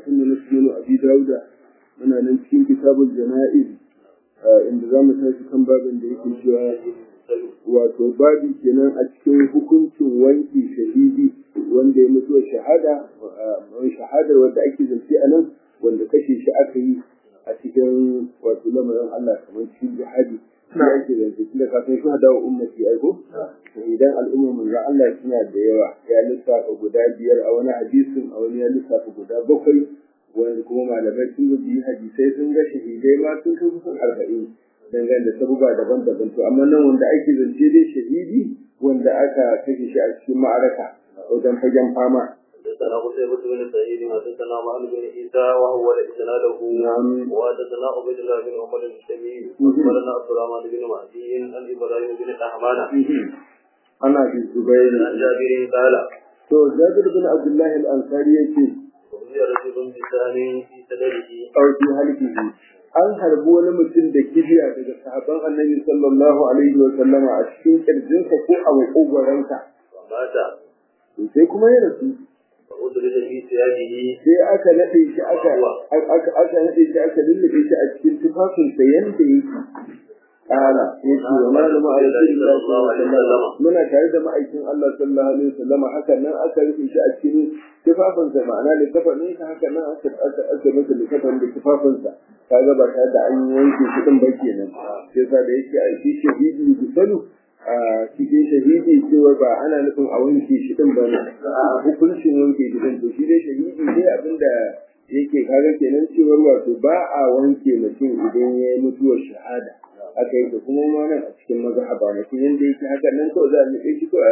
karatun mu na sunan abi dauda muna nan cikin kitabul jana'iz inda za mu tashi kan babin da yake cewa wato babi kenan a cikin hukuncin wanki shahidi wanda ya mutu shahada shahadar wanda ake zance a nan wanda kashe shi aka yi a cikin wato lamarin Allah kamar cikin jihadi ya ake zance tunda kafin shi hada wa ummati aiko idan al'umma manzo Allah suna da yawa ya lissafa guda biyar a wani hadisin a wani ya lissafa guda bakwai wanda kuma malamai sun biyu hadisai sun ga shahidai ma sun kai kusan arba'in dangane da sabuba daban-daban to amma nan wanda ake zance dai shahidi wanda aka kashe shi a cikin ma'araka wajen fagen fama حدثنا قتيبة بن سعيد حدثنا معن بن عيسى وهو إسناده نعم وحدثنا عبيد الله بن عمر الشمي أخبرنا عبد الرحمن بن مهدي عن إبراهيم بن أحمان ana bi zubair عن جابر قال to jabir bin abdullahi al-ansari yake وهي رجل بسهم في سدره auki halkihi an harbi wani mutum da kibiya daga sahabban annabi sallallahu alaihi wa sallama a cikin kirjinsa ko a makogwaransa ومات to sai kuma ya rasu فأدرج في ثيابه sai aka nade shi aka aka aka nade shi aka lullube shi a cikin tufafinsa yanda yake kala yace wa malamu a rasulullahi sallallahu alaihi wa sallam muna tare da ma'aikin Allah sallallahu alaihi wa sallam hakan nan aka rufe shi a cikin tufafinsa ma'ana da kafanin sa hakan nan aka aka aka masa da kafan da tufafinsa kaga ba tare da an wanke shi din ba kenan sai sa da yake a shi shahidi gusalu a cikin shahidi cewa ba ana nufin a wanke shi din ba ne a hukuncin wanke shi din to shi dai shahidi dai abinda yake kaga kenan cewar wato ba a wanke mutum idan ya yi mutuwar shahada aka yi da kuma ma nan a cikin mazhaba mutum yanda yake haka nan kawai za a nufe shi ko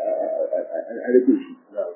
a rufe shi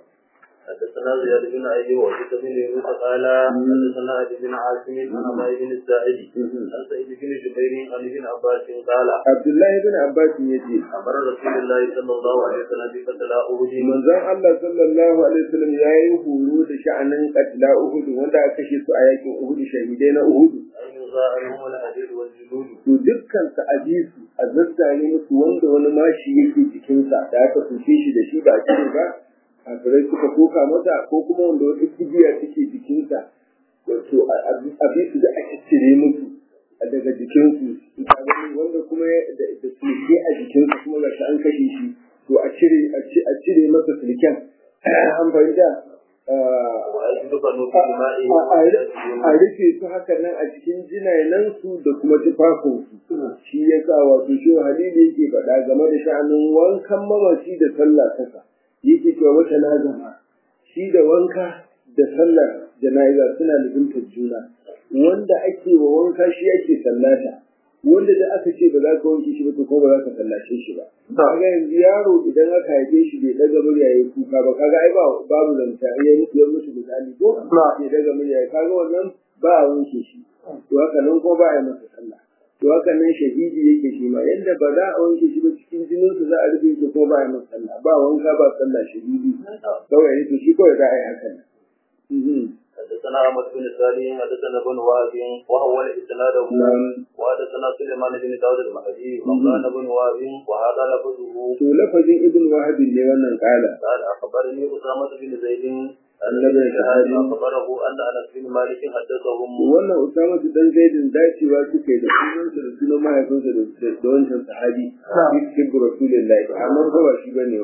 حدثنا زياد بن ايوب وحدث بن يونس قال حدثنا ابي بن عاصم عن ابي بن الساعد عن سعيد بن جبير عن ابن عباس قال Abdullahi bin Abbas ya ce امر رسول الله صلى الله عليه وسلم بقتل احد manzon Allah sallallahu alaihi wasallam ya yi horo da sha'anin qatla Uhud wanda aka kashe su a yakin Uhud shahidai na Uhud ان يزاع عنهم الحديد والجلود to dukkan su a ji su a zazzare musu wanda wani mashi yake jikinsa da aka tushe shi da shi ba a cire ba kafirai suka koka masa ko kuma wanda wata kibiya take jikinsa wato a bi su da aka cire musu a daga jikinsu ka gani wanda kuma ya- da da sulke a jikinsa kuma ga shi an kashe shi to a cire a ci- a cire masa sulken an fahimta ah, ويدفن في مائه a rufe su haka nan a cikin jinanen su da kuma tufafin su shi ya sa wato shi halili yake faɗa game da sha'anin wankan mamaci da sallah kasa yake cewa wata lazama shi da wanka da sallar jana'iza suna lubuntar juna wanda ake wa wanka shi ake sallata wanda da aka ce ba za ka wanke shi ba to ko ba za ka sallace shi ba kaga yanzu yaro idan aka haife shi bai daga murya yayi kuka ba kaga ai ba babu zanta ya mutu ya mutu misali ko bai daga murya yayi kaga wannan ba a wanke shi to haka nan ko ba a yi masa sallah to haka nan shahidi yake shi ma yanda ba za a wanke shi ba cikin jinin su za a rufe shi ko ba a yi masa sallah ba wanka ba sallah shahidi kawai ne to shi kawai za a yi haka nan Mhm. حدثنا احمد بن سالم حدثنا بن وهب وهو الاسناد نعم. وحدثنا سليمان بن داود المهدي وقال بن وهب وهذا لفظه to lafazin ibn wahab ne wannan kala قال اخبرني اسامه بن زيد ان النبي ابن شهاب الشهادي. اخبره ان انس بن مالك حدثهم wannan usama su dan zaidin dacewa suka yi da sunansa da sunan mahaifinsa da da- da wancan sahabi fi cikin rasulullahi amma ba ba shi bane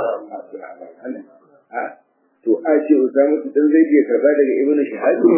wannan a to a ce usama su dan zaidi ya karba daga ibnu shahabi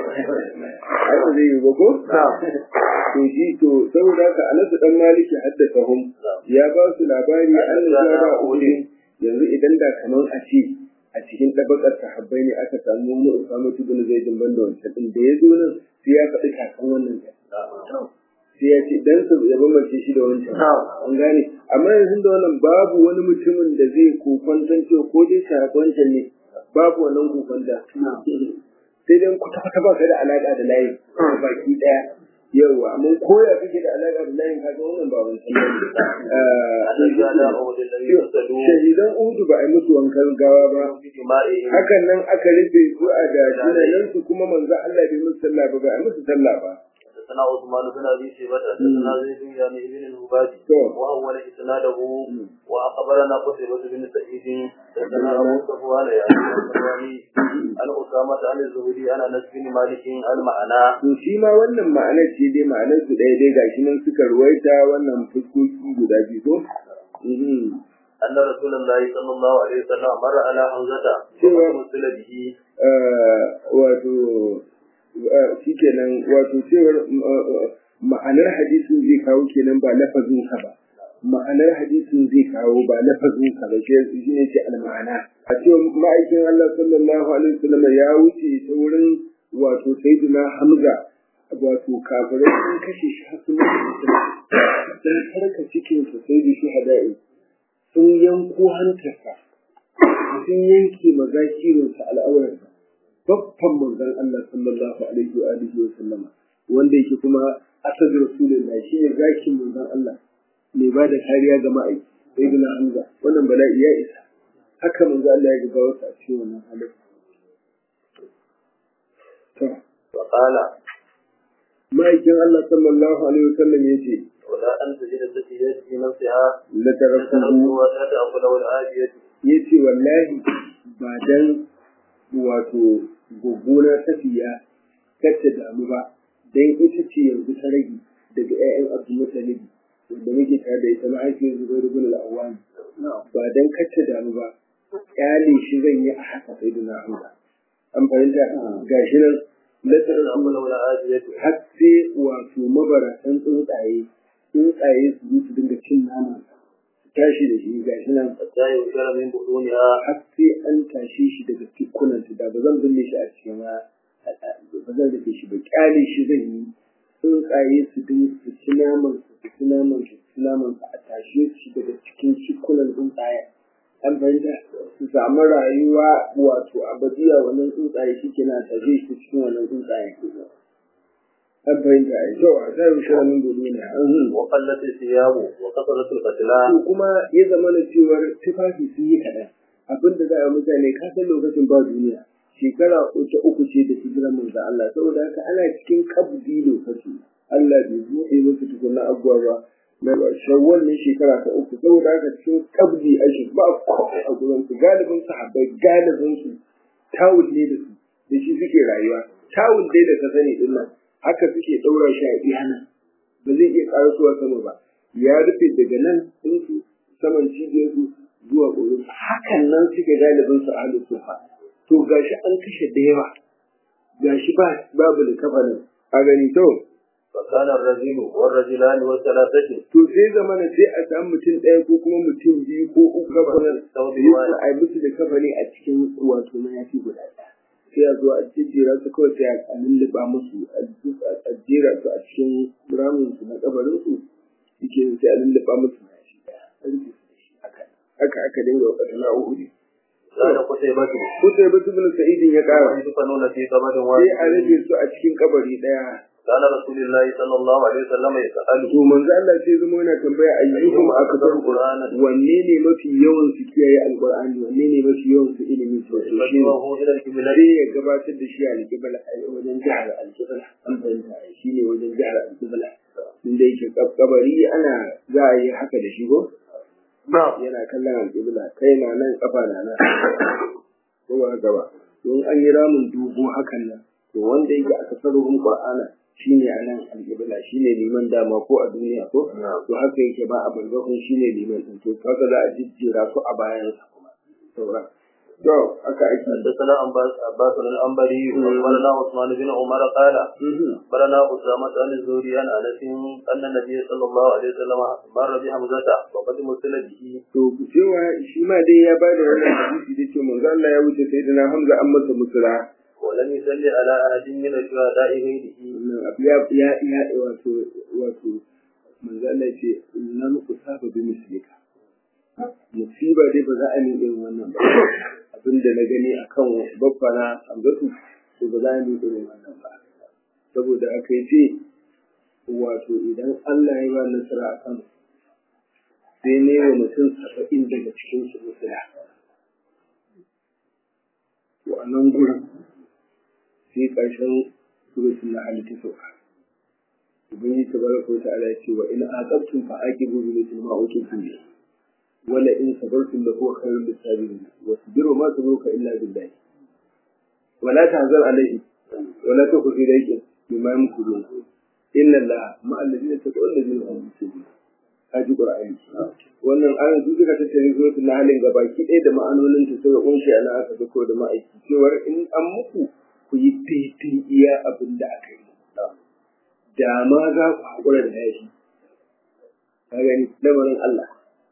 ai ba zai yi ba ko to shi to saboda haka anas dan maliki haddasa hum ya ba su labari an da uhud yanzu idan da kaman a ce a cikin tabakar sahabbai ne aka samu wani usama ibn zaid ban da wancan din da ya zo nan sai ya faɗi kakan wannan da sai ya ce dan su ya bambance shi da wancan an gane amma yanzu da wannan babu wani mutumin da zai kokwantan cewa ko dai shafi wancan ne babu wannan kokwanta sai dai kwata-kwata ba ka da alaƙa da layin baki ɗaya yawa amma ko ya kake da alaƙa da layin kaga wannan ba wancan الذي على عهد الذي ne يقتلوا shahidan udu ba a yi musu wankan gawa ba بدمائهم hakan nan aka rufe su a da jinanen su kuma manzo Allah bai musu sallah ba ba a musu sallah ba حدثنا عثمان بن ابي شيبه حدثنا زيد يعني ابن الهبادي وهو اسناده واخبرنا قتيبة بن سعيد حدثنا ابو صفوان يعني عن اسامة عن الزهري عن انس بن مالك المعنى to shi ma wannan ma'anar ce dai ma'anar su ɗaya dai gashi nan suka ruwaita wannan fuskoki guda biyu ko أن رسول الله صلى الله عليه وسلم مر على حمزة ومثل به wato shi kenan wato cewar ma'anar hadisin zai kawo kenan ba lafazin ka ba ma'anar hadisin zai kawo ba lafazin ka ba shi ne ce al-ma'ana a cewa ma'aikin Allah sallallahu alaihi wasallam ya wuce ta wurin wato sayyidina Hamza wato kafirai sun kashe shi har sun dan harka cikin sa sai da shuhada'i sun yanko hantarsa sun yanke mazakirinsa al'aurarsa babban manzon Allah sallallahu alaihi wa alihi wa sallama wanda yake kuma asad rasulullah shi ne zakin manzon Allah mai ba da kariya ga ma'aiki sai bin Hamza wannan bala'i ya isa haka manzon Allah ya ga wasu a cikin wannan halin to وقال ma'aikin Allah sallallahu alaihi wa sallam yace ولا أن تجد التي في نفسها la tarakuhu تنظر ولا تأخذ والآية ya ce wallahi ba dan wato gwaggona tafiya kacce damu ba dan ita ce yanzu ta rage daga 'ya'yan abdulmutalibi wanda muke tare da ita mahaifiyar zubairu bin al'awwani ba dan kacce damu ba kyale shi zan yi a haka sai da na'amda an fahimta gashi nan latarar تأخذ والآية har sai wato mabaratan tsuntsaye tsuntsaye su zo su dinga cin naman tashi da shi gashi nan حتى يؤكل من بطونها har sai an tashe shi daga cikunanta da ba zan binne shi a cikin ba ba zan rufe shi ba kyale shi zan yi tsuntsaye su din su ci naman su su ci naman su su ci naman su a tashe shi daga cikin cikunan tsuntsaye an fahimta su samu rayuwa wato abadiya wannan tsuntsaye shi ke na tashe shi cikin wannan tsuntsaye an fahimta a kyau a ta yi shirin gobe ne وقلت الثياب وكثرت القتلى to kuma ya zama na cewar tufafi sun yi kaɗan abin da za a yi mutane ka san lokacin ba duniya shekara uku uku ce da hijirar manzo Allah saboda haka ana cikin kabdi lokaci Allah bai buɗe musu tukunna abuwa ba na shawwal ne shekara ta uku saboda haka cikin kabdi ake ba komai a gurin su galibin sahabbai galibin su tawul ne da su da shi suke rayuwa tawul dai da ka sani din nan haka suke ɗaura shi a iyana ba zai iya ƙarasuwa sama ba ya rufe daga nan ɗinsu saman cibiyarsu zuwa ƙorin hakan nan suke galibin su a sufa to gashi an kashe da yawa gashi ba babu da kafanin a gani to فكان الرجل والرجلان والثلاثة to sai zamana sai a samu mutum ɗaya ko kuma mutum biyu ko uku kafanin ثوب yi واحد a yi musu da kafani a cikin wato mayafi guda ɗaya sai a zo a jejjera su kawai sai a lulluɓa musu a jera su a cikin ramin su na kabarin su yake sai a lulluɓa musu mayafi ɗaya a rufe su da shi haka haka aka dinga wa ƙasa na'u'uri كان قتيبة Kusa ba su bin sa'idin ya ƙara يدفنون في قبر sai a واحد rufe su a cikin kabari ɗaya كان رسول الله صلى الله عليه وسلم يسأل to manzo Allah sai zama yana tambaya ayyukum akthar qur'ana wanne ne mafi yawan su kiyaye alqur'ani wanne ne mafi yawan su ilimi to shi ne فجوه إلى القبلة sai ya gabatar da shi a alƙibla a wajen jihar alƙibla an fahimta shi ne wajen jihar alƙibla inda yake kabari ana za a yi haka da shi ko نعم yana kallon alƙibla kai na nan kafa na nan ko ba haka ba don an yi ramin dogo hakan nan to wanda yake aka sarrufin qur'ana shine a nan alƙibla shine liman dama ko a duniya ko to haka yake ba a barzakun shine liman din to haka za a jijjera su a bayansa kuma sauran to haka ake حدثنا عباس عباس الأنبري أخبرنا عثمان بن عمر قال أخبرنا أسامة عن الزهري عن أنس أن النبي صلى الله عليه وسلم مر بحمزة وقد مثل به to cewa shi ma dai ya bada wannan hadisi da cewa manzo Allah ya wuce sayyidina Hamza an masa musula ولم يصلي على أحد من الشهداء غيره wannan abu ya ya ya wato wato manzo Allah ya ce lam usaba bi mislika musiba dai ba za a yi irin wannan ba abinda na gani akan babbana Hamzatu to ba za a yi irin wannan ba saboda aka yi ce wato idan Allah ya ba nasara a kan sai ne wa mutum saba'in daga cikin su musula to a nan gurin sai ƙarshen surutun na halitta sauka ubangiji tabaraka wa ta'ala ya ce wa in aqabtum fa aqibu bi mithli ma uqitum bi wala in sabartum la huwa khairul lisabirin wasbiru ma sabruka illa billah wala tahzan alayhi wala taku fi daykin bima yamkurun inna allaha ma'a alladhina taqaw alladhina hum muhsinun haji qur'ani wannan ayan su suka tattare suratul nahl gabaki ɗaya da ma'anonin ta sai kunshi ana aka ga da ma'aiki cewar in an muku ku yi titin iya abin da aka yi da ma za ku haƙura da yashi ka gani lamarin Allah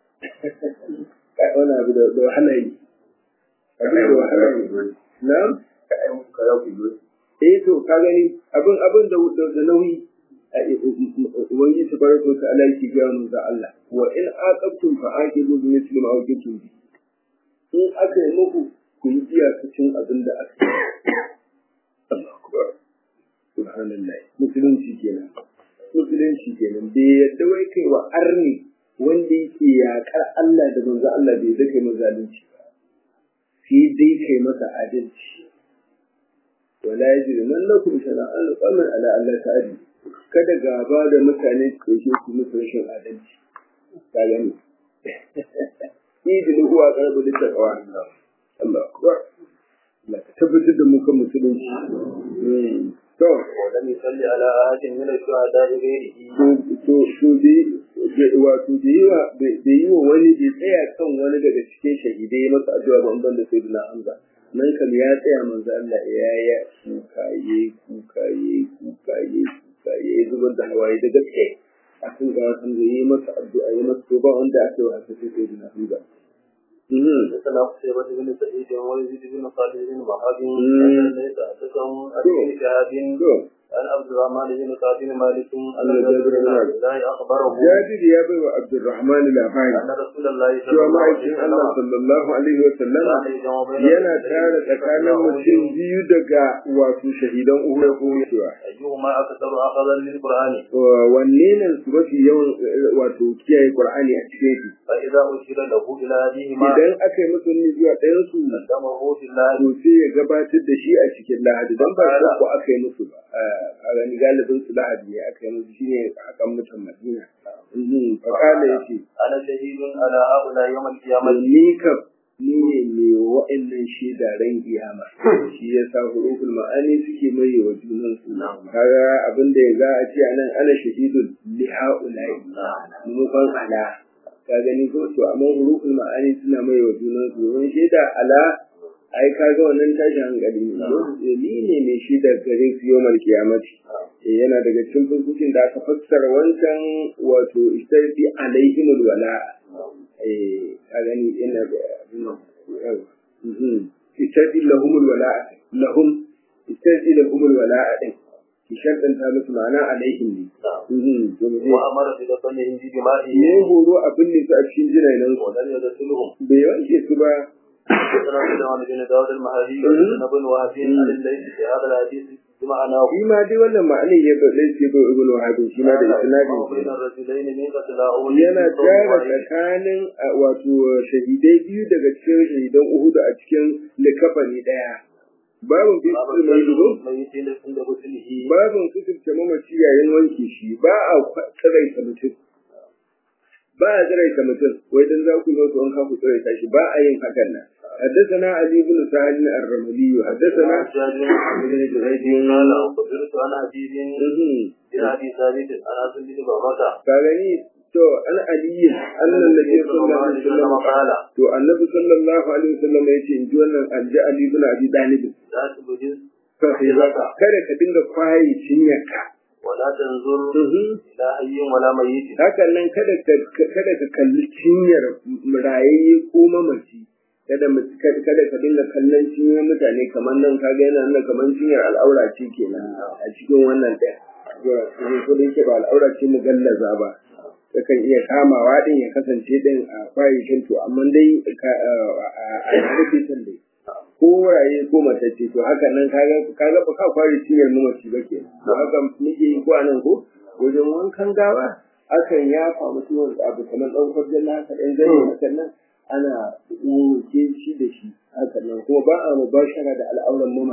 wani abu da wahala yi abin da wahala yi na ka yi muku kaza ku yi eh to ka gani abin abin da da nauyi wani su bar to ta'ala yake ga mu da Allah wa in aqabtum fa aqibu bi mithli ma uqitum bi in aka yi muku ku yi iyakacin abin da aka yi Allah akbar subhanallah musulunci kenan musulunci kenan bai yadda wai kai wa arni wanda yake yaƙar Allah da manzo Allah bai da kai mazalunci ba sai dai kai masa adalci wala yajrimannakum shana'an qawmin ala Allah ta'ala kada gaba da mutane su ke su musu rashin adalci ka gani idil huwa qarbu lit taqwa Allah akbar Allah ka tabbatar da mu kan musulunci to ولم يصلي على أحد من الشهداء غيره to to dai wato da yawa da yi wa wani bai tsaya kan wani daga cikin shahidai masa addu'a ban ban da sayyidina Hamza nan kam ya tsaya manzo Allah ya ya kuka yayi kuka yayi kuka yayi kuka yayi zubar da hawaye da gaske akan ga san da yi masa addu'a yi masa toba wanda aka yi haka sai sayyidina Hamza حدثنا قتيبة بن سعيد ويزيد بن خالد بن وهب ليس حدثهم عن ابن شهاب عن عبد الرحمن بن كعب بن مالك ان جابر بن عبد الله اخبره Jabir ya bai wa Abdurrahman labari ان رسول الله صلى cewa الله عليه ma'aikin Allah وسلم sallallahu alaihi wa sallama كان يجمع بين yana tare tsakanin mutum biyu daga wato shahidan Uhud ko cewa ايهما اكثر اخذا للقران wanne ne su mafi yawan eh, wato kiyaye Qur'ani a cikin shi فاذا اشير له الى احدهما idan aka yi masa nuni zuwa ɗayan su قدمه في الله to sai ya gabatar da shi a cikin lahadi don ba shi ko aka yi musu ba a gani galibin su lahadi ne aka yi musu shine hakan mutan Madina Mhm, fakala yace انا شهيد على هؤلاء يوم القيامه ni kam ni ne mai wa'annan shaidaren kiyama shi ya sa huruful ma'ani suke mai wa junan su kaga abin da ya za a ce anan ana shahidun li ha'ulai mu kan ala ka gani ko to amma huruful ma'ani suna mai wa junan su don shaida ala ai kaga wannan tashin hankali ne Eh, ni ne mai shaida gare su yawmal kiyamati Eh, yana daga cikin fuskokin da aka fassara wancan wato istarfi alaihimul wala'a eh ka gani ina da istadi lahumul wala'a lahum istadi lahumul wala'a din ki shartan ta musu ma'ana alaihim ne Mhm, to mu je. وامر بدفنهم بدمائهم me horo abin ne su a cikin jinainan su ولم يغسلهم bai wanke su ba حدثنا سليمان بن داود المهدي وابن بن وهب عن الليث في هذا الحديث بمعناه shi ma dai wannan ma'anin ya bai sai bai ibnu wahabin shi ma da isnadin بين shi الرجلين من قتلاه yana tara tsakanin a, wato shahidai biyu daga cikin shahidan Uhud a cikin likafani daya babin fi su mai dubu ميتين عند غسله babin kuturta mamaci yayin wanke shi ba a tsiraita mutum ba a tsiraita mutum wai dan za ku zo su wanka ku tsiraita shi ba a yin hakan nan حدثنا علي بن سعد الرملي حدثنا جابر ابن جريج قال أخبرت عن حديث بن أبي ثابت عن أبي بن بكر كاغني to an aliyi annan nabi sallallahu alaihi wasallam قال to annabi sallallahu alaihi wasallam yace in ji wannan alji ali ibn abi talib لا تبجز kada ka dinga kwaye cinyarka ولا تنظر إلى حي ولا ميت hakan nan kada ka kada ka kalli cinyar rayayye ko mamaci kada mu- kada kada ka dinga kallon cinyar mutane kamar nan kaga yana nan kamar cinyar al'aura ce kenan a cikin wannan ɗaya ko da yake ba al'aura ce mu gallaza ba takan iya kamawa din ya kasance din a kwayashin to amma dai ka- a rubutan dai ko raye ko matacce to haka nan kaga kaga ba ka kware cinyar mamaci ba ke to haka muke yi ko anan ko wajen wankan gawa akan yafa mutum abu kamar ɗan kwarjan na haka ɗan zai hakan nan ana wanke shi da shi hakan nan kuma ba a mubashara da al'auran mamaci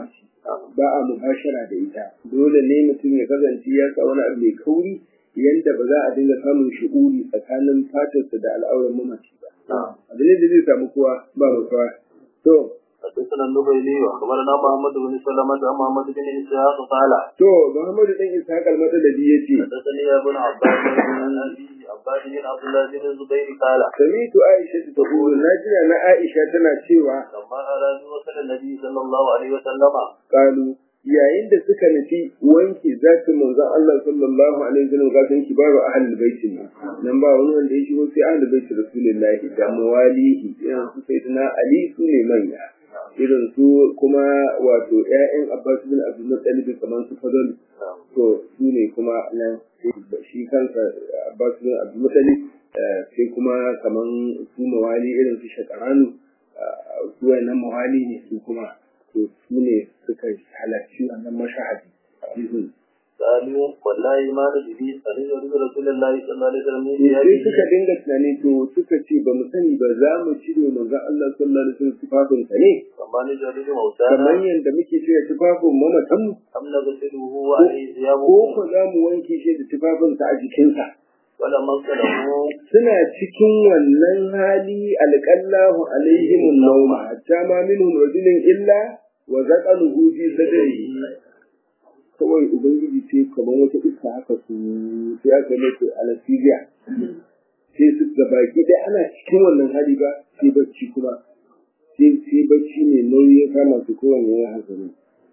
ba a mubashara da ita dole ne mutum ya kasance ya sa wani abu mai kauri yanda ba za a dinga samun shi'uri tsakanin fatarsa da al'auran mamaci ba abin da zai samu kowa ba mutuwa to حدثنا النبيلي واخبرنا محمد بن سلمة عن محمد بن اسحاق قال to Muhammadu dan Ishaq al-Madadi yace حدثني ابن عباس بن ابي عباس بن عبد الله بن الزبير قال samitu Aisha ta taqulu najina na Aisha tana cewa لما ارادوا وصل النبي صلى الله عليه وسلم kalu yayin da suka nufi wanke zatin manzon Allah sallallahu alaihi wasallam ga san kibaru ahlul bait ne nan ba wani wanda ya shigo sai ahlul bait rasulullahi da mawalihi irin su sayyidina Ali su ne manya irin su kuma wato ƴaƴan Abbas bin Abdul Muttalib kamar su Fadl to su ne kuma nan shi kansa Abbas bin Abdul Muttalib sai kuma kamar su mawali irin su Shakaranu su wannan mawali ne su kuma to su ne suka halarci wannan mashahadi قالوا والله ما ندري أن يرد رسول الله صلى الله عليه وسلم من sai ثيابه suka dinga tunani to suka ce ba mu sani ba za mu cire manzon Allah sallallahu alaihi wasallam tufafin sa ne فما نجرد kamar موتانا yadda muke cire tufafin mamatan mu أم نغسله وعليه ثيابه ko ko za mu wanke shi da tufafin sa a jikinsa ولما اغسله suna cikin wannan hali alqallahu alaihim an-nawma hatta ma minhum rajulun illa wa zaqaluhu fi sadrihi kawai ubangiji sai kamar wata iska haka su sai aka mace anesthesia sai su gabaki dai ana cikin wannan hali ba sai bacci kuma sai sai bacci ne nauyi ya kama su kowane ya hankali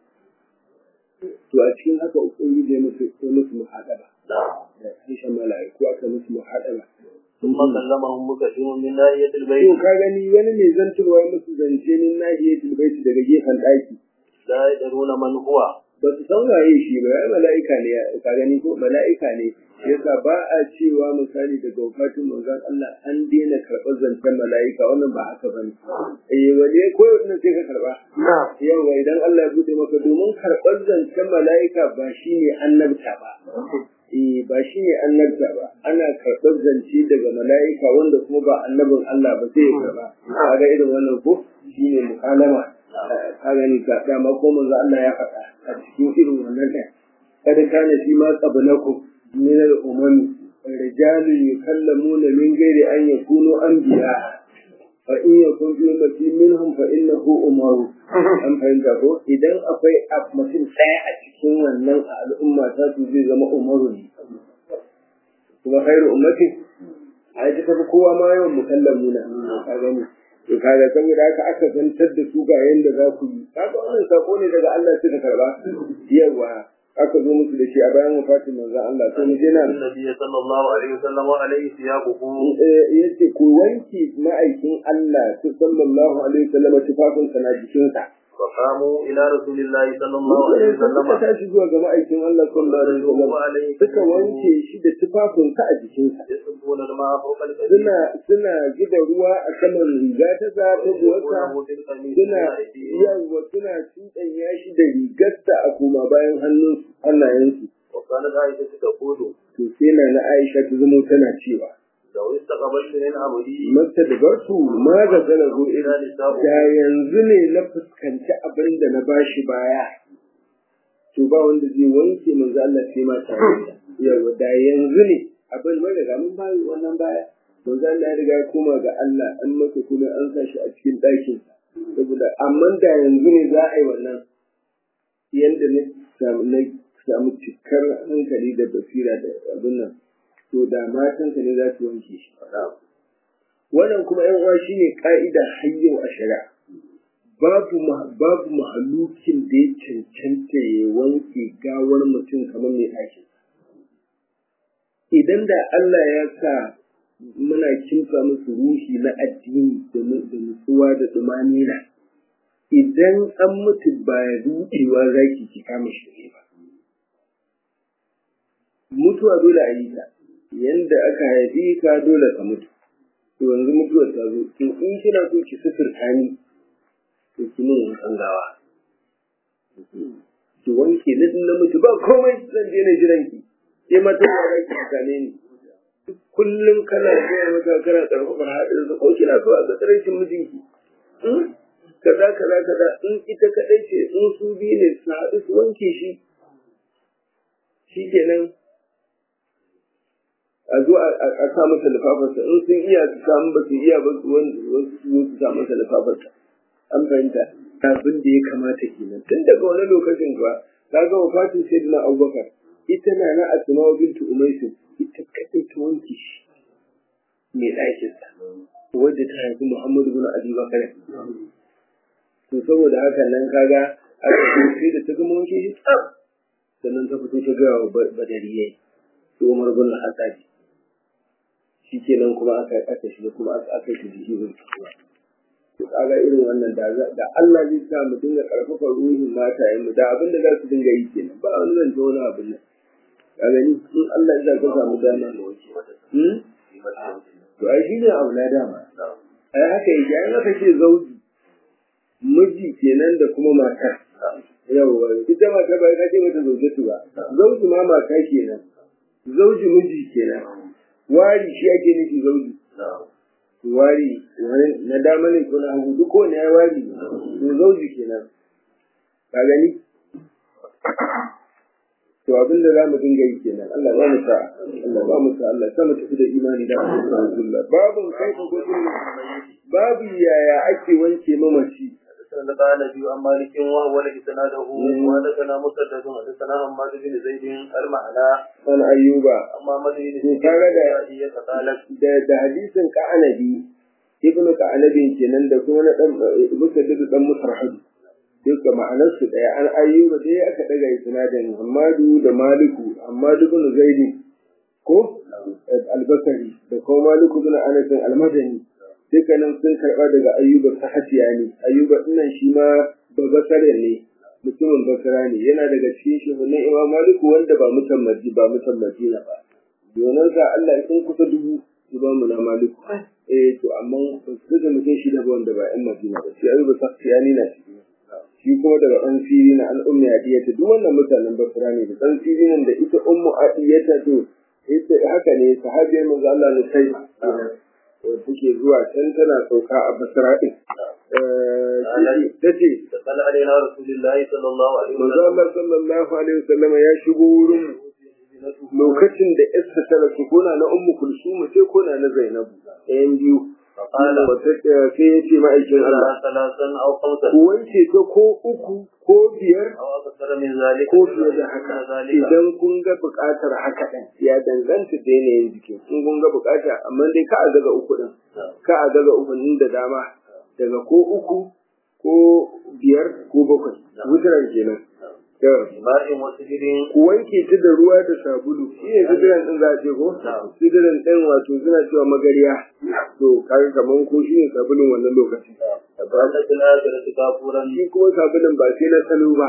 to a cikin haka ubangiji ya musu ya musu muhadaba da kishin mala'iku aka musu muhadaba ثم كلمهم مكشف من ناحية to البيت ka gani wani mai zantarwa ya musu zance min nahiyatul baiti daga gefen ɗaki لا يدرون من هو ba su san waye shi ba ya mala'ika ne ka gani ko mala'ika ne yasa ba a cewa misali daga wafatin manzon Allah an daina karɓar zancen mala'ika wannan ba haka bane eh wani ko wannan sai ka karɓa yawa idan Allah ya bude maka domin karɓar zancen mala'ika ba shine annabta ba eh ba shine annabta ba ana karɓar zance daga mala'ika wanda kuma ba annabin Allah ba sai ya karɓa kaga irin wannan ko shine mukalama ka gani ka dama ko manzo Allah ya faɗa a cikin irin wannan ɗin kada kana shi ma qablakum min al-umam rijalun yukallamuna min ghairi an yakunu anbiya fa in yakun fi ummati minhum fa innahu umaru an fahimta ko idan akwai mutum ɗaya a cikin wannan al'umma ta su zai zama umaru ne kuma khairu ummati a ta tafi kowa ma yawan mukallamuna ka gani to kaga saboda haka aka zantar da su ga yanda za ku yi kaga wannan sako ne daga Allah suka karba yawa aka zo musu da shi a bayan wafatin manzo Allah to mu je nan النبي صلى الله عليه وسلم وعليه ثيابه eh, yace ku wanke ma'aikin Allah sallallahu alaihi wasallam tufafin sa na jikinsa فقاموا إلى رسول الله صلى الله عليه suka وسلم tashi zuwa ga ma'aikin Allah sallallahu alaihi wasallam وعليه suka wanke shi da tufafin sa a jikinsa يصبون الماء فوق الكبير suna suna gida ruwa a saman riga ta za ta buwata suna yawa suna cuɗanya shi da rigarsa a koma bayan hannun hannayensu وكانت عائشة تقول to sai na na Aisha ta zama tana cewa لو استقبلت من أمري mata da bartu ma ga zana go إلى ina نساء da yanzu ne na fuskanci abin da na bashi baya to ba wanda zai wanke manzo Allah sai ma tare da yawa da yanzu ne abin wanda ga mun bayi wannan baya manzo Allah ya riga ya koma ga Allah an masa kuma an sa shi a cikin ɗakin saboda amma da yanzu ne za a yi wannan yanda na samu na samu cikar hankali da basira da abin nan to da matanka ne za su wanke shi wannan kuma yan uwa shine ka'ida hayyau a shari'a babu ma- babu mahalukin da ya cancanta ya wanke gawar mutum kamar mai ɗakin idan da Allah ya sa muna kimsa musu ruhi na addini da nu- da nutsuwa da tsumanina idan an mutu ba ruɗewa zaki ki kama shi ba mutuwa dole a yi ta yanda aka haifi ka dole ka mutu to yanzu mutuwar ta zo to in kina so ki sufurta ni to ki mun wankan gawa ki wanke ni din na mutu ba komai zan je ne jiran ki ke mata ba za ki same ni kullum kana zuwa mata kana karfafa haɗin sa ko kina so a ga tsaraicin mijinki kaza kaza kaza in ita kaɗai ce in su biyu ne su haɗu su wanke shi shikenan a zo a sa masa lifafarsa in sun iya su samu ba su iya ba su wasu su su sa masa lifafarsa an fahimta abin da ya kamata kenan tun daga wani lokacin kuwa ka ga wafatin sayyidina abubakar ita na na asma bintu umaisu ita kaɗai ta wanke shi mai ɗakinsa wadda ta haifi muhammadu bin abi bakar to saboda haka nan kaga aka sai da ta gama wanke shi tsaf sannan ta fito ta gaya wa badariyai su umar bin al-hattabi shi kenan kuma aka aka shiga kuma aka aka shi jiki bin kuma to kaga irin wannan da da Allah zai sa mu dinga karfafa ruhin matayen mu da abin da za su dinga yi kenan ba wani zan wani abin nan ka gani in Allah ya ka samu dama hmm to ai shi ne aula dama ai haka yake ai haka ce zauji miji kenan da kuma mata yawwa ita mata ba ka ce mata zaujatu ba zauji ma mata kenan zauji miji kenan wari shi ake nufi zauji wari na dama ne ko na hagu duk ko ne ya wari to zauji kenan ka gani to abin da za mu dinga yi kenan Allah ba mu sa Allah ba mu sa Allah sa mu tafi da imani da Rasulullah babu kai ko babu yaya ake wanke mamaci قال نبي عن مالك وهو لإسناده وحدثنا مسدد حدثنا حماد بن زيد المعنى عن أيوب أما مدين to kaga da da da hadisin ka'anabi ibnu ka'anabi kenan da kuma na dan musaddid dan musarhad duka ma'anar su daya an ayyuba dai aka daga isnadin Muhammadu da Maliku Muhammadu ibn Zaid ko al-Basri da kuma Maliku ibn Anas al-Madani dukkanin sun karɓa daga ayyuba ta hatiya ne ayyuba dinnan shi ma ba basare ne mutumin basara ne yana daga cikin shugabannin imam maliku wanda ba mutan maji ba mutan madina ba domin sa Allah sun kusa dubu su ba mu na maliku eh to amma ba su da mutum shi da wanda ba yan madina ba shi ayyuba ta hatiya ne na ciki shi kuma daga ɗan fili na al'umma adiyata duk wannan mutanen basara ne da ɗan fili nan da ita ummu adiyata to ita haka ne sahabiyar manzo Allah ne sai wadda take zuwa can tana sauka a basira ɗin. Ta ce, قال علينا رسول الله صلى الله عليه Manzo وسلم Allah sallallahu alaihi wasallam ya shigo wurin lokacin da Esther ta rasu ko na na Ummu Kulsum sai ko na na Zainabu ɗayan biyu. فقال Sai ya ce ma'aikin Allah, لا ثلاثا أو خمسا ku wanke ta ko uku ko biyar أو أكثر من ذلك ko fiye da haka ذلك idan kun ga buƙatar haka ɗin ya danganta da yanayin jikin in kun ga buƙata amma dai ka a daga uku ɗin ka a daga uku ɗin da dama daga ko uku ko biyar ko bakwai wutar kenan To, ماء وسجد ku wanke ta da ruwa da sabulu shi ne sidiran ɗin za a ce ko sidiran ɗin wato suna cewa magariya to kaga kaman ko shi ne sabulun wannan lokaci فقالت الآخرة كافورا shi kuma sabulun ba sai na salo ba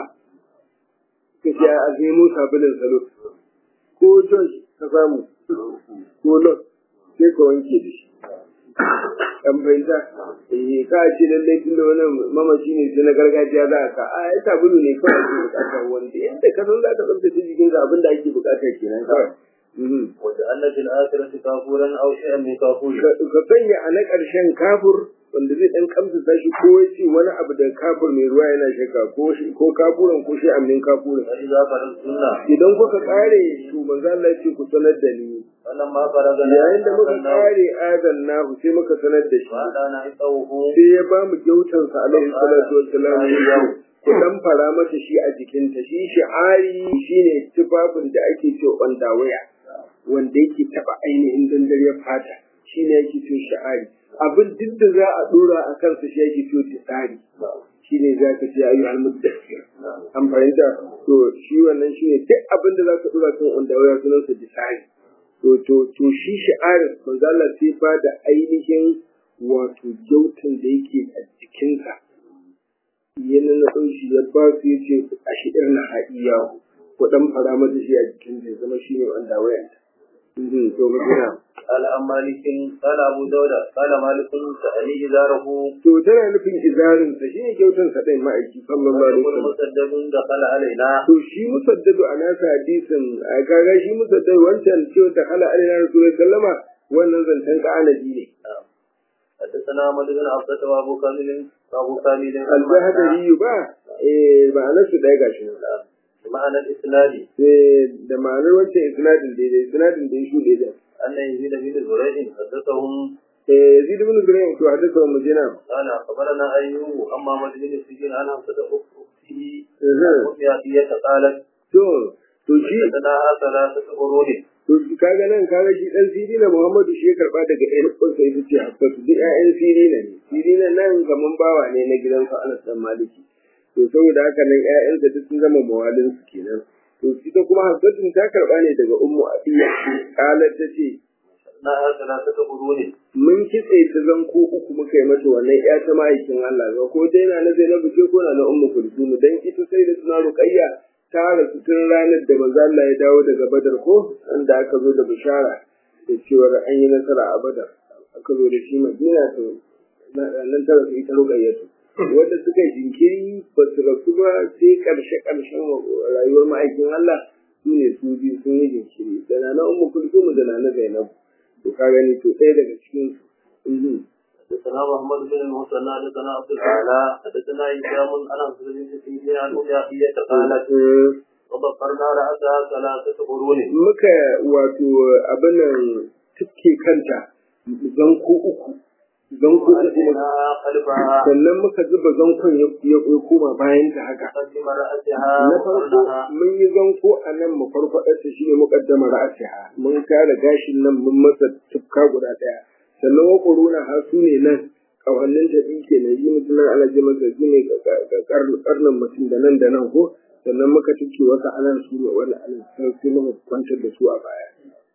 ka ce a nemo sabulun salo ko josh ka samu ko lot sai ka wanke da shi an fahimta eh ka ce lallai tun da wannan mamaci ne sai na gargajiya za a ka a ya sabulu ne kawai ake bukata wanda yadda ka san za ka tsaftace jikin ka abin da ake bukata kenan kawai Mhm. وجعلنا في الآخرة كافورا أو شيئا من كافور ka ka sanya a na ƙarshen kafur wanda zai ɗan kamsa shi ko ya ce wani abu da kafur mai ruwa yana shaka ko shi ko kafuran ko shi amin kafuran فإذا فرغتنا idan kuka ƙare to manzo Allah ya ce ku sanar da ni فلما فرغنا yayin da muka ƙare adan nahu sai muka sanar da shi وأنا عطوه sai ya ba mu gyautansa alaihi salatu wassalam yau ku dan fara masa shi a jikinta shi shi'ari shine tufafin da ake ce waya wanda yake taba ainihin dandariyar fata shine yake ce shi'ari abin duk da za a dora a kansa shi yake ce tisari shine za ka ce ayu al-muddassir an fahimta to shi wannan shine duk abin da za ka dora kan waya sunansa tisari to to to shi shi'arin manzo Allah sai ba da ainihin wato gyautan da yake a jikinsa yana na ɗauki ya ba su ya ce a shi'ir na haɗiya ku ɗan fara mata shi a jikin ya zama shi ne wanda wayan to magana قال عن مالك قال أبو داود قال مالك سألي إزاره to tana nufin izarinsa shi ne gyautansa ɗin ma'aiki sallallahu alaihi ويقول wasallam مسدد دخل علينا to shi musaddadu a nasa hadisin a kaga shi musaddadu wancan cewa ta kala alina rasulullahi sallama wannan zancen ka'anabi ne حدثنا احمد بن عبدة وابو كامل وابو كامل al-zahdari ba eh ma'anar su ɗaya gashi nan معنى الاسناد Eh, da ma'anar wancan isnadin daidai isnadin da ya shuɗe da ان يزيد بن زريع حدثهم eh yazid ibn ibrahim to hadisa wa mujina قال اخبرنا ايوب اما محمد بن سجين عن حمزه اخته eh وفي قالت to to shi حدثنا ثلاثه قرون to shi kaga nan kaga shi dan sirina muhammadu shi ya karba daga ƴan uwansa ita ce hafsatu duk ƴaƴan sirina ne sirina nan kaman bawa ne na gidansa anas dan maliki to saboda haka nan ƴaƴansa duk sun zama mawalin su kenan to ita kuma hafsatun ta karba ne daga ummu abiya qalat ta ce انها ثلاثه قرون mun kitse ta zanko uku muka yi mata wannan ƴa ta ma'aikin Allah ga ko dai na na Zainabu ce ko na na Ummu Kulthum dan ita sai da suna Ruqayya ta rasu tun ranar da manzo Allah ya dawo daga Badar ko inda aka zo da bishara da cewa an yi nasara a Badar aka zo da shi Madina to nan ta rasu ita Ruqayya to wanda suka yi jinkiri ba su rasu ba sai karshe karshen rayuwar ma'aikin Allah su ne su biyu sun yi jinkiri da na na Ummu Kulthum da na na Zainabu to ka gani to ɗaya daga cikin su mhm. حدثنا محمد بن المثنى حدثنا عبد الاعلى حدثنا هشام عن عبد العزيز بن سيدنا عن ام عطيه قالت Mm. وضفرنا راسها ثلاثه قرون muka wato abin nan tuke kanta zanko uku zanko uku وألقيناها خلفها sannan muka zuba zankon ya ya koma bayan ta haka قدم راسها na farko وقرنها mun yi zanko a nan mu farfaɗar ta shine muqaddama ra'asiha mun kare gashin nan mun masa tufka guda ɗaya sannan wa quruna ha su ne nan kawannin ta ɗin ke yi mutum nan ana ji masa su ne karnin mutum da nan da nan ko sannan muka tuke wata anan su ne wani anan sai sai muka kwantar da su a baya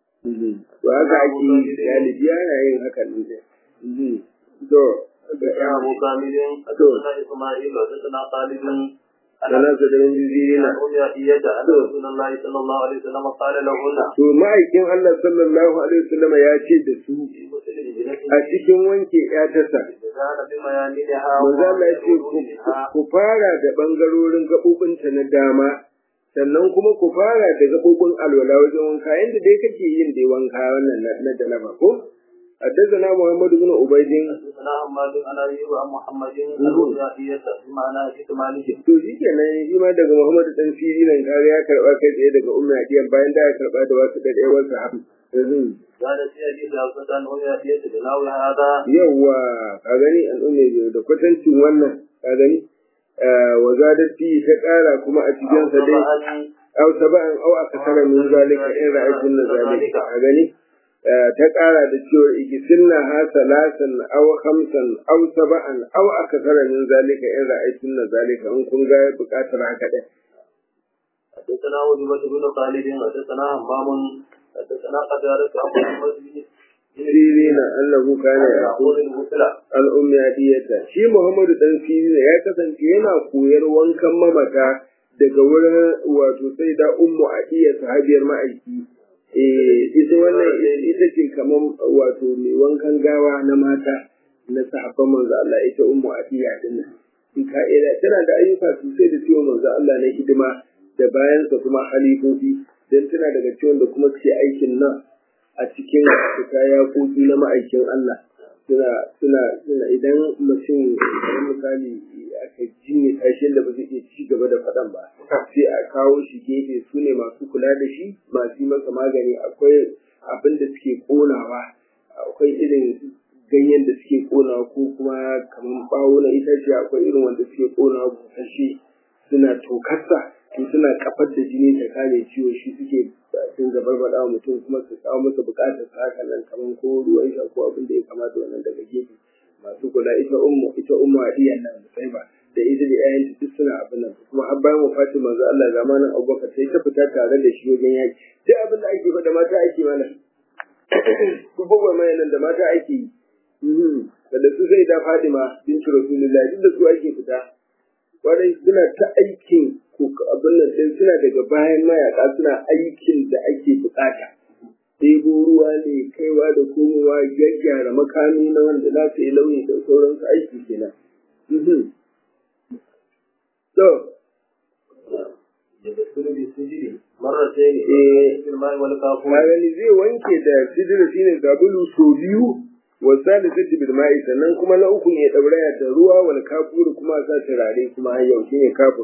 to haka ake yi galibi yana yin haka ne dai to حدثنا ابو كامل حدثنا اسماعيل حدثنا خالد عن sana su da yin jizirina عن ام عطيه ان رسول الله صلى الله عليه وسلم قال لهن to ma'aikin Allah sallallahu alaihi wasallam ya ce da su في مسلم ابنته a cikin wanke ƴatarsa كان بميامنها manzo Allah ya ce ku- وقرونها ku fara da bangarorin gaɓoɓinta na dama sannan kuma ku fara da gaɓoɓin alwala wajen wanka yadda dai kake yin dai wanka wannan na na janaba ko حدثنا محمد بن عبيد حدثنا حماد عن ايوب عن محمد عن ام عطيه بمعنى كتماله to shi kenan shi ma daga Muhammad dan Siri nan kaga ya karba kai tsaye daga Ummu Hadiyan bayan da ya karba da wasu da ɗaya wasu hafi كان في حديث حفصة عن ام عطيه بنحو هذا yawa ka gani an umme da kwatancin wannan ka gani wa zadati ta ƙara kuma a cikin sa dai طبعا aw sab'an aw akthara min zalika in ra'aytun zalika ka gani ta ƙara da cewa igisinna ha salasan aw khamsan aw sab'an aw akthara min zalika in ra'aytun zalika in kun ga buƙatar haka dai حدثنا وجبة بن خالد حدثنا همام حدثنا قتادة عن محمد بن sirina annahu kana yaqul يقول الغسل al ummi hadiyata shi Muhammadu dan sirina ya kasance yana koyar wankan mamata daga wurin wato sai da ummu adiya sahabiyar ma'aiki eh ita wannan ita ce kaman wato mai wankan gawa na mata na sahabban manzo Allah ita ummu adiya din nan in ka ila tana da ayyuka sosai da ciwon manzo Allah na hidima da bayansa kuma halifofi dan tana daga ciwon da kuma suke aikin nan a cikin fita yakoki na ma'aikin Allah suna suna suna idan mutum kamar misali aka jinne tashin da ba zai iya ci gaba da faɗan ba sai a kawo shi gefe su ne masu kula da shi masu yi masa magani akwai abin da suke ƙonawa akwai irin ganyen da suke ƙonawa ko kuma kamar ɓawo na itace akwai irin wanda suke ƙonawa busasshe suna tokarsa to suna kafar da jini ta kare ciwo shi suke sun gabar wa mutum kuma su kawo masa bukatar sa haka nan kamar ko ruwan sha ko abin da ya kamata wannan daga gefe masu kula ita ummu ita ummu hadiya nan sai ba da ita da ƴaƴan duk suna abin nan kuma har bayan wafatin manzo Allah zamanin Abubakar sai ta fita tare da shi wajen yaki duk abin da ake ba da mata ake mana ku buga mai nan da mata ake yi da su sai da Fatima bintu Rasulullahi duk da su ake fita kwarai suna ta aikin abin nan sai suna daga bayan mayaka suna aikin da ake bukata ɗebo ruwa ne kaiwa da komowa gyaggyara makami na wanda za su yi launi da sauransu aiki kenan. So, مرتين في الماء والكافور gani zai wanke da sidira shine sabulu so biyu wa salisati bil ma'i sannan kuma na uku ne dauraya da ruwa wal kafur kuma sa turare kuma har yau shine kafur